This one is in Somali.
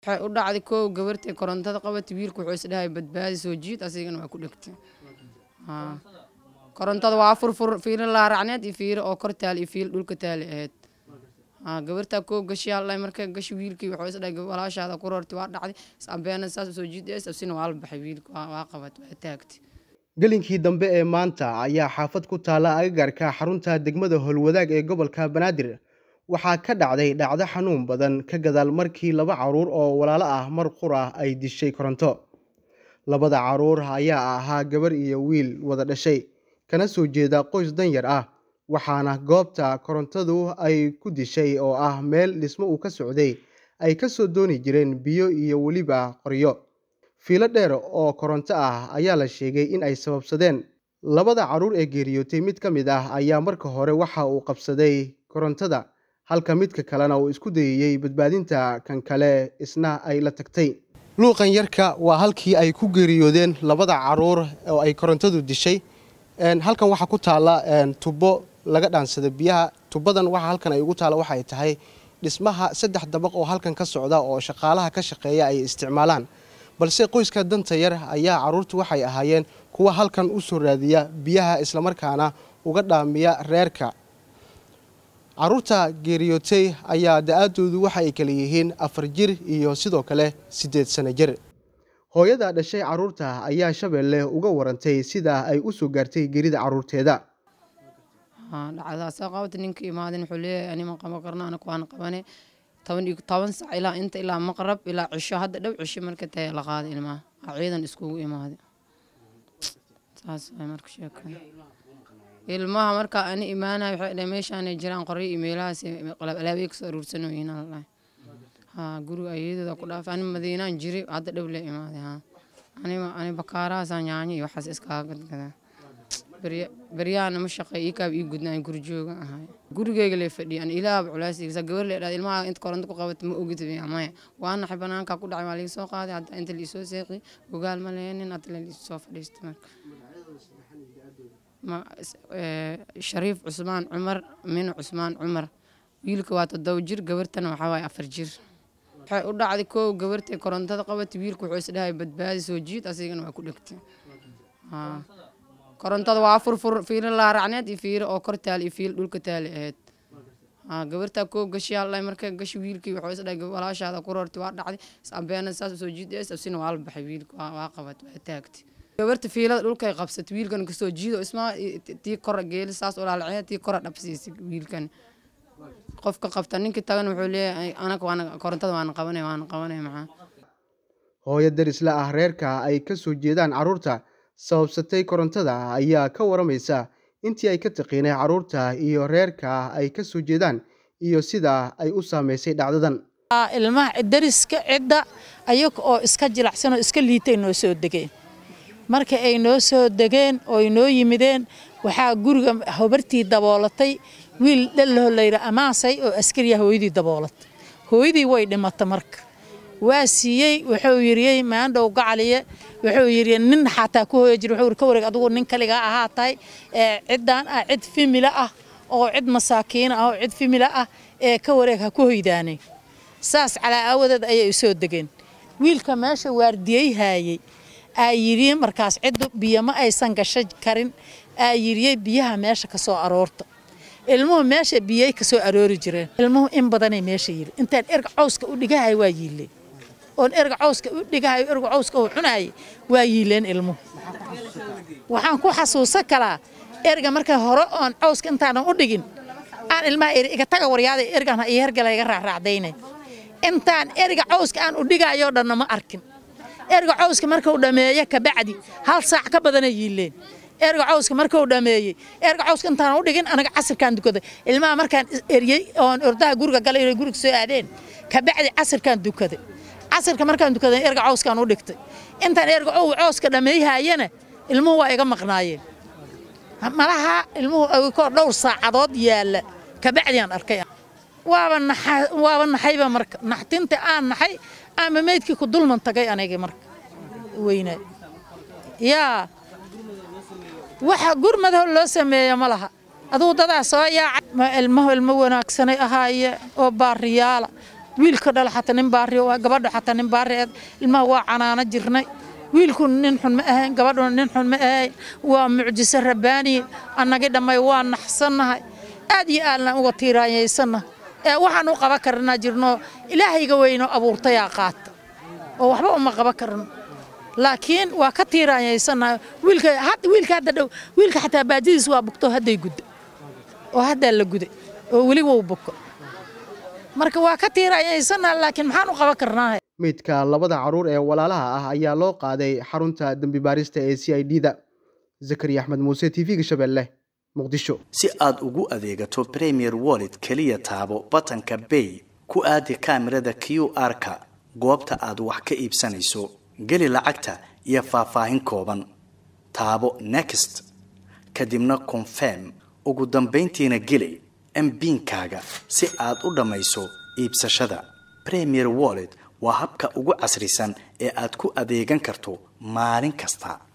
waxay u dhacday koow gabartay korontada qabatay wiilku wuxuu isdhahay badbaadi soo jiid asigana waa ku dhegtay haa korontada waa furfur fiiro laaracneed iyo fiiro oo kor taal iyo fiilo dhulka taali ahayd haa gabartaa koow gashi hallay markay gashi wiilkii wuxuu isdhahay walaashaada ku roortay waa dhacday abeena saas soo jiidays absina waa la baxay wiilka waa qabat waa taagtay gelinkii dambe ee maanta ayaa xaafad ku taalla agagaarka xarunta degmada howlwadaag ee gobolka banaadir waxaa ka dhacday dhacdo xanuun badan ka gadaal markii laba caruur oo walaalo ah mar qur ah ay dishay koronto labada caruur ayaa ahaa gabar iyo wiil wada dhashay kana soo jeeda qoys danyar ah waxaana goobta korontadu ay ku dishay oo ah meel dhismo uu ka socday ay ka soo dooni jireen biyo iyo weliba qoryo fiilo dheer oo koronto ah ayaa la sheegay in ay sababsadeen labada caruur ee geeriyootay mid ka mid ah ayaa marka hore waxa uu qabsaday korontada halka midka kalena uu isku dayayey badbaadinta kan kale isna ay la tagtay luuqan yarka waa halkii ay ku geeriyoodeen labada caruur oo ay korontadu dishay halkan waxaa ku taalla tubo laga dhaansada biyaha tubadan waxa halkan ay ugu taalla waxa ay tahay dhismaha saddex dabaq oo halkan ka socda oo shaqaalaha ka shaqeeya ay isticmaalaan balse qoyska danta yar ayaa caruurtu waxay ahaayeen kuwa halkan u soo raadiya biyaha islamarkaana uga dhaamiya reerka caruurta geeriyootay ayaa da-aadoodu waxa ay kala yihiin afar jir iyo sidoo kale siddeed sano jir hooyada dhashay caruurta ayaa shabeelle uga warantay sida ay u soo gaartay geerida caruurteeda dhacdaasa qabata ninka imaadin wuxuu leeyahay anima qaban karna anaku waan qabane toban iyo toban sac ilaa inta ilaa maqrab ilaa cisho hadda dhow cisho marka tahay la qaaday ilmaha aa ciidan iskugu imaaday saas way marka sheekada ilmaha marka ani imaanaya waxay dhahay meeshaanay jiraan qoryo iyo meelahaas qalab alaabay kasoo aruursanooyiin aan lahay haa guriga ayadooda ku dhaafay ani madiinaan jiri hadda dhow la imaaday haa anima ani bakaarahaasaan yaanyo iyo waxaas iskaaga gadgadaa beryahana ma shaqeey ii kaab ii gudnaan guri jooga ahay gurigeyga lee fadhiya an ilaahaba culaasiisa gabar lee dhahda ilmaha inta koronto ku qabata ma ogid maya waa naxay banaanka ku dhacay waa liga soo qaaday hadda inta liisoo seeqi ogaal ma leheenin hadda la liisoo fadhiistay marka shariif cusmaan cumar min cusmaan cumar wiilka waa toddoba jir gabartana waxaa waaye afar jir waxay u dhacday koow gabartay korontada qabatay wiilku wuxuu isdhahay badbaadi soo jiid asigana waa ku dhegtay haa korontada waa furfur fiilo laaracneed iyo fiiro oo kor taal iyo fiilo dhulka taali ahayd haa gabartaa koow gashi hallay markay gashi wiilkii wuxuu isdhahay walaashaada ku roortay waa dhacday abeena saas soo jiidays absina waa la baxay wiilka waa qabat waa taagtay gabarta fiilada dhulkay qabsatay wiilkan kasoo jiido ismaa tii kora geeli saas olaalacee tii kora dhabsiisay wiilkan qofka qabta ninkii tagan wuxuu leeyahay anaga waana korontada waana qabanay waana qabanay maxaa hooyo darisla ah reerka ay ka soo jeedaan caruurta sababsatay korontada ayaa ka waramaysa intii ay ka taqiinay caruurta iyo reerka ay ka soo jeedaan iyo sida ay u saameysay dhacdadan ilmaha dariska cidda ayaga oo iska jilacsan oo iska liitay noo soo degeen marka ay noo soo degeen oo ay noo yimideen waxaa guriga habartii daboolatay wiil dhalaho layidha amaasay oo askariya hooyadii daboolatay hooyadii way dhimata marka waa siiyey wuxuu yiriyey maandhow gacaliye wuxuu yiri nin xataa ku hooya jir wuxuu ka wareeg adigu nin kaligaa ahaa tahay ciddaan ah cid fimila ah oo cid masaakiina ah oo cid fimila ah ee ka wareeg ha ku hoydaanay saas calaa aawadeed ayay soo degeen wiilka meesha waardiyey haayey aa yidhi markaas ciddu biyo ma aysan gasho karin aa yidhiyey biyaha meesha ka soo aroorta ilmuhu meesha biyay ka soo aroori jireen ilmuhu in badanay meesha yidhi intaan erga cawska u dhigahay waa yiileen oon erga cawska u dhigahay erga cawska uu cunayay waa yiileen ilmuhu waxaan ku xasuusan karaa erga marka hore oon cawska intaanan u dhigin aan ilmaha eri iga taga waryaada ergan iyo hergala iga raacraacdaynay intaan erga cawska aan u dhigayoo dhanna ma arkin erga cawska markuu dhameeyo kabacdi hal saac ka badanay yiileen erga cawska markuu dhameeyey erga cawska intaan u dhigin anaga casirkaan dukaday ilmaha markaan eryey oon ordaha guriga galay inay guriga soo aadeen kabacdi casirkaan dukaday casirka markaan dukaday erga cawskaan u dhigtay intaan erga ow cawska dhameeyhayana ilmuhu waa iga maqnaayeen malaha ilmuhu awikoo dhowr saacadood yaalla kabacdiaan arkay waaba naxa waaba naxayba marka naxtinta aan naxay ama meydkii ku dulman tagay anigii marka weynaa yaa waxa gurmadaho loo sameeya ma laha aduu dadaa soo yaaca ilmaho ilmo wanaagsanay ahaaye oo baariyaala wiilka dhala xataa nin baari waa gabadha xataa nin baari eed ilmaha waa canaano jirnay wiilku nin xun ma ahayn gabadhuna nin xun ma ahayn waa mucjiso rabbaani annagii dhammay waa naxsannahay aad iyo aadna uga tiiraanyaysannahay ee waxaan u qaban karnaa jirno ilaahayga weynoo abuurtayaa qaata oo waxba uma qaban karno laakiin waa ka tiiraanyaysannahay wiilka wiilka hadda dhow wiilka xataa baadidiis waa bugto hadday gudda oo haddaa la guday oo weli wou buko marka waa ka tiiraanyaysannahay laakiin maxaan u qaban karnaa meydka labada caruur ee walaalaha ah ayaa loo qaaday xarunta dembi baarista ee c i d da zakariya axmed muuse t v-ga shabeelle muqdisho si aad ugu adeegato premier wallet keliya taabo batanka bay ku aadi kaamirada q r-ka goobta aad wax ka iibsanayso geli lacagta iyo faahfaahin kooban taabo next kadibna confirm ugu dambayntiina geli mbiinkaaga si aad u dhammayso iibsashada premier wallet waa habka ugu casrisan ee aad ku adeegan karto maalin kasta